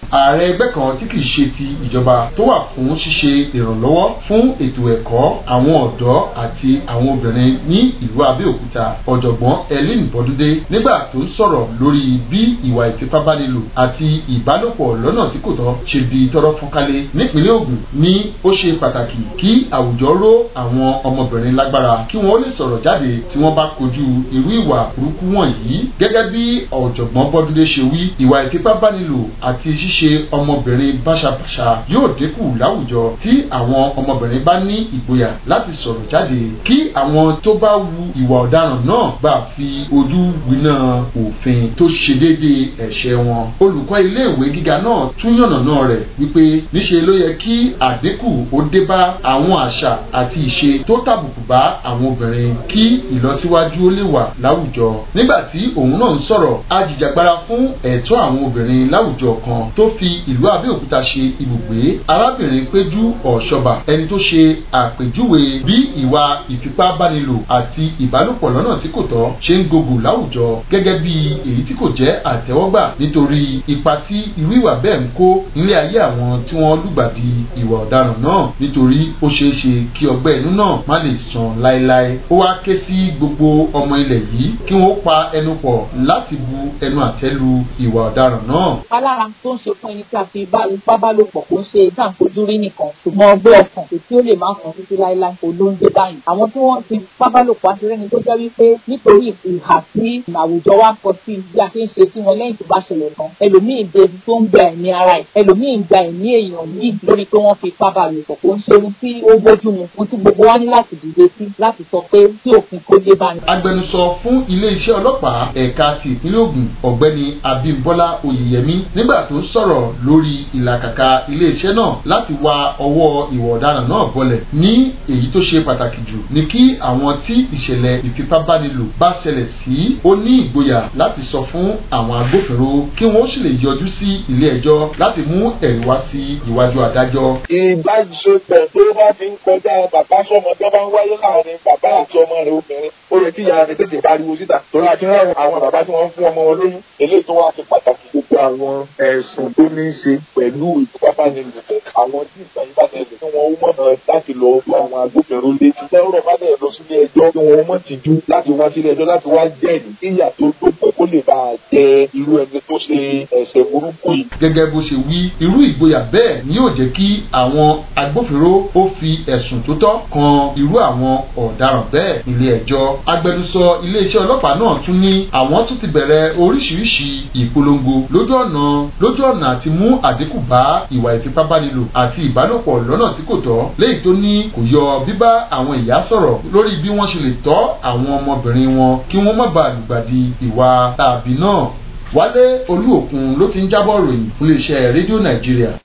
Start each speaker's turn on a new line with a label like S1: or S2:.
S1: ààrẹ ẹgbẹ́ kan tí kìí ṣe ti ìjọba tó wà fún ṣíṣe ìrànlọ́wọ́ fún ètò ẹ̀kọ́ àwọn ọ̀dọ́ àti àwọn obìnrin ní ìlú Abẹ́òkúta ọ̀jọ̀gbọ́n Ellen Bọ́dúndé nígbà tó ń sọ̀rọ̀ lórí bí ìwà ìfipábánilò àti ìbálòpọ̀ lọ́nà tí kò tọ́ ṣe di tọ́rọ́ fọ́nkálé nípínlẹ̀ Ògùn ní ó ṣe pàtàkì kí àwùjọ ró àwọn ọmọbìnrin lágbára kí wọ́n lè sọ̀rọ̀ jáde tí wọ́n bá kojú irú ìwà burúkú wọ̀nyí gẹ́gẹ́ bí ọ̀jọ̀gbọ́n Bọ́dúndé ṣe wí ìwà ìfipábánilò àti ṣíṣe ọmọbìnrin báṣabàṣa yóò dínkù láwùjọ tí àwọn ọmọbìnrin bá ní ìgboyà láti sọ̀rọ̀ jáde kí àwọn tó bá wu ìwà ọ̀daràn náà bá fi ojú winá òfin tó ṣe déédéé ẹ̀ṣẹ̀ wọn. olùkọ́ iléèwé gíga náà tún yànnàná rẹ̀ wípé níṣe ló yẹ kí àdínkù ó dé bá àwọn àṣà àti ìṣe tó tàbùkù bá àwọn obìnrin kí ìlọsíwájú ó lè wà láwùjọ. nígbà tí òun náà ń sọ̀rọ̀ ajìjàgbara fún ẹ̀tọ́ àwọn obìnrin láwùjọ kan tó fi ìlú Abẹ́òkúta ṣe ibùgbé arábìnrin Péjú Ọ̀ṣọ́bà ẹni tó ṣe àpèjúwe bí ìwà ìfipábánilò àti ìbálòpọ̀ lọ́nà tí kò tọ́ ṣe ń gògùn láwùjọ gẹ́gẹ́ bí èyí tí kò jẹ́ àtẹ́wọ́gbà nítorí ipa tí irú ìwà bẹ́ẹ̀ ń kó nílé ayé àwọn tí wọ́n lùgbàdì ìwà ọ̀daràn náà nítorí ó ṣeé ṣe kí ọgbẹ́ inú náà má lè sàn láéláé ó wá ké sí gbogbo ọmọ ilẹ̀ yìí kí wọ́n pa ẹnu pọ̀ láti bu ẹnu àtẹ́ lu ìwà ọ̀daràn náà.
S2: alára tó ń ṣe fún ẹni tí a fi bá bá lò pọ̀ kó ń ṣe dáǹfojú rí nìkan ṣùgbọ́n ọgbẹ́ ọkàn kò tí ó lè má sàn títí láéláé olóńgbé báyìí àwọn tí wọ́n ti pábálòpọ̀ aṣèrẹ́ni tó jẹ́ wípé nítorí ìhà tí àwùjọ wa kọ sí bí a ṣe ń ṣe sí wọn lẹ́yìn tó bá ṣẹlẹ̀ tán ẹlòmíín dé tó ń gba ẹ̀mí ara ẹ̀ ẹlòmíín gba ẹ̀mí èèyàn yìí lórí pé wọ́n fi pábálòpọ̀ kò ń ṣe ohun tí ó bójú mu ohun tí gbogbo wa ní láti dìde sí láti sọ pé tí òfin kó dé bá ní.
S1: agbẹnusọ fún iléeṣẹ́ ọlọ́pàá ẹ̀ka ti ìpínlẹ̀ Ògùn ọ̀gbẹ́ni Abímbọ́lá Oyèyẹmí nígbà tó ń sọ̀rọ̀ lórí ìlàkàkà iléeṣẹ́ náà láti wa ọwọ́ ìwà ọ̀daràn náà bọlẹ̀ ní èyí tó ṣe pàtàkì jù ní kí àwọn tí ìṣẹ̀lẹ̀ ìfipábánilò bá ṣẹlẹ̀ sí ó ní ìgboyà láti sọ fún àwọn agbófinró kí wọ́n sì lè yọjú sí ilé ẹjọ́ láti mú ẹ̀rí wá sí iwájú adájọ́.
S3: ìbáṣepọ̀ tó bá ti ń kọjá bàbá sọmọ tó bá ń wáyé láàrin bàbá àti ọmọ rẹ̀ obìnrin ó yẹ kí ìyá rẹ̀ tètè pariwo síta torí àti rán àwọn bàbá tí wọ́n ń fún ọmọ wọn lóyún eléyìí tó wá ṣe pàtàkì gbogbo àwọn ẹ̀sùn tó ní í ṣe pẹ̀lú ìfipábánilòpọ̀ àwọn tí ìgbà yìí bá tẹ̀lé tí wọ́n mọ̀ láti lọ fún àwọn agbófinró létí lọ́rọ̀ bá dẹ̀ lọ sílé ẹjọ́ kí wọ́n mọ̀ tìjú láti wá sílé ẹjọ́ láti wá jẹ́rìí ìyà tó dópin kó lè bá a jẹ irú ẹni tó ṣe ẹ̀ṣẹ̀ burúkú yìí.
S1: gẹ́gẹ́ bó ṣe wí irú ìgboyà bẹ́ẹ̀ ni yóò jẹ́ kí àwọn agbófinró ó fi ẹ̀sùn tó tọ́ kan irú àwọn ọ̀daràn bẹ́ẹ̀ ilé ẹjọ́ agbẹnusọ iléeṣẹ́ ọlọ́pàá náà tún ní àwọn tún ti bẹ̀rẹ̀ oríṣiríṣi ìpolongo lójú ọ̀nà lójú ọ̀nà àti mú àdínkù bá ìwà ìfipábánilò àti ìbálòpọ̀ lọ́nà tí kò tọ́ léyìí tó ní kò yọ bíbá àwọn ìyá sọ̀rọ̀ lórí bí wọ́n ṣe lè tọ́ àwọn ọmọbìnrin wọn kí wọ́n má bàa lùgbàdì ìwà tàbí náà wálé olúòkun ló ti ń jábọ̀ ròyìn fún iléeṣẹ́ rédíò nàìjíríà.